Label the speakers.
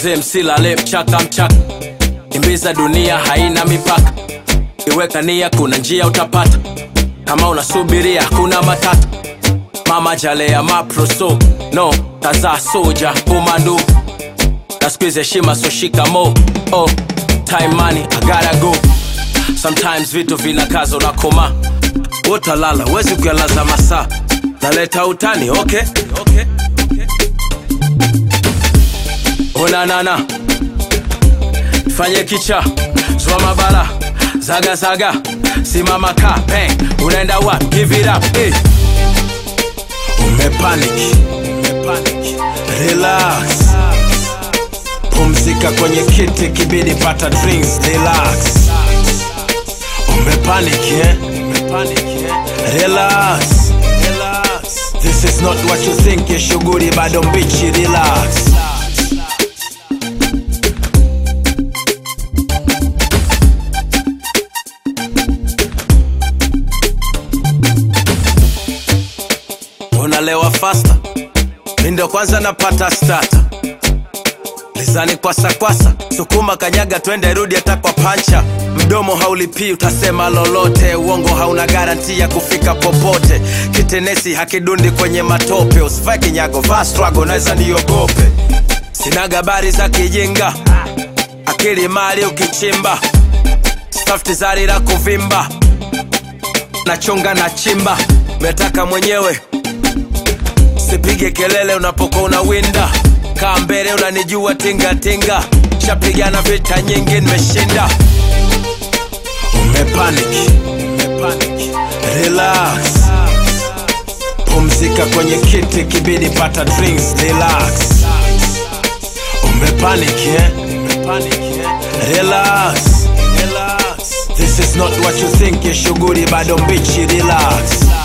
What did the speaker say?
Speaker 1: mzee msilale mchaka mchaka kimbiza dunia haina mipaka iweka nia kuna njia utapata kama unasubiria kuna matata mama jalea maproso no tazaa soja komando na squeeze heshima so shikamo oh time money i gotta go sometimes vitu vinakaza unakoma utalala wezi kuyalaza masaa naleta utani okay, okay. onanana fanye kicha zwa mabala zaga zaga simama ka bang unaenda wa give it up eh. umepanic umepanic relax pumzika kwenye kiti kibidi pata drinks relax umepanic eh? umepanic eh? relax relax this is not what you think ya shughuli bado mbichi relax unalewa fasta mi ndo kwanza napata stata lizani kwasa kwasa sukuma kanyaga twende rudi hata kwa pancha mdomo haulipii utasema lolote uongo hauna garanti ya kufika popote kitenesi hakidundi kwenye matope usivae kinyago vaa strago naweza niogope sina gabari za kijinga akili mali ukichimba stafti zari la kuvimba nachonga na chimba metaka mwenyewe sipige kelele unapokuwa unawinda kaa mbele unanijua tingatinga shapigana vita nyingi nimeshinda umepanic umepanic relax pumzika kwenye kiti kibidi pata drinks relax umepanic eh? umepanic eh? relax relax this is not what you think ya shughuli bado mbichi relax